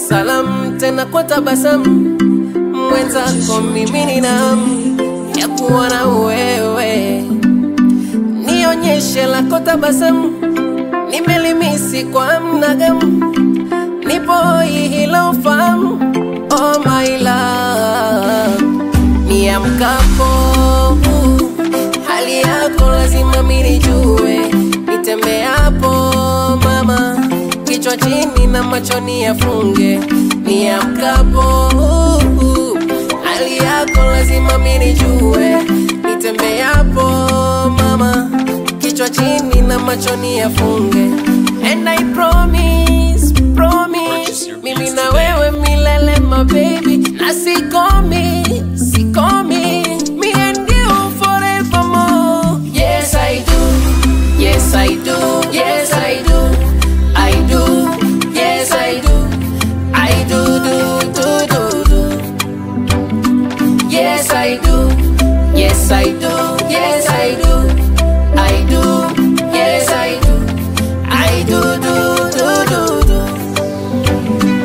salamu tena kwa tabasamu, mwenzako mimi nina hamu ya kuona wewe, nionyeshe lako tabasamu, nimelimisi kwa mnagamu, nipo hilo fahamu, oh my love, niamkapo hali yako lazima mimi nijue, nitembeapo mama, kichwa chini na machoni yafunge, niamkapo hali yako lazima mimi nijue, nitembeapo mama, kichwa chini na machoni yafunge, and I promise, promise, mimi na wewe milele my baby, na sikomi, sikomi, me and you forevermore. Yes I do, yes I do, yes I do, I do, yes I do, I do do do do do. Yes I do, yes I do, yes I do, I do, yes I do, I do do do do do.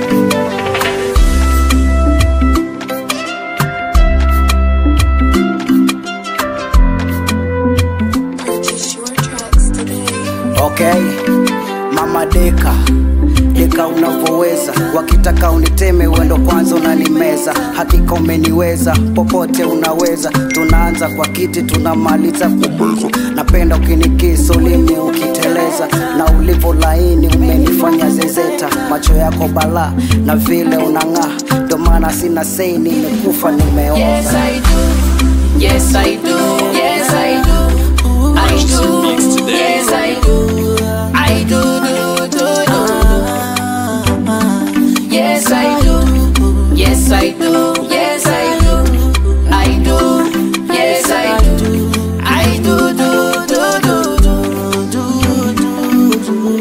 Purchase your tracks today. Okay, mama deka deka unavyoweza, wakitaka uniteme wendo kwanza unanimeza, hakika umeniweza, popote unaweza. Tunaanza kwa kiti tunamaliza kubeza, napenda ukinikisa ulimi ukiteleza, na ulivyo laini umenifanya zezeta, macho yako balaa na vile unang'aa, ndo maana sina sei, nimekufa nimeoza. Yes, I do. Yes, I do. Yes, I do. I do. Yes, I do. I do, do, do, do, do. Yes, I do. Yes, I do. Yes, I do. I do. Yes, I do. I do, do, do, do, do, do, do,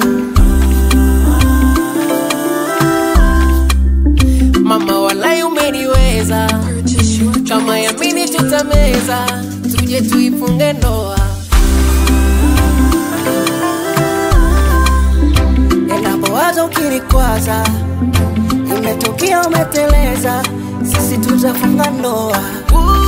do. Mama walai umeniweza Purchase your kama tracks yamini tutameza, tuje tuifunge ndoa. Enapowaza ukinikwaza, imetokea umeteleza, sisi tutafunga ndoa. Ooh,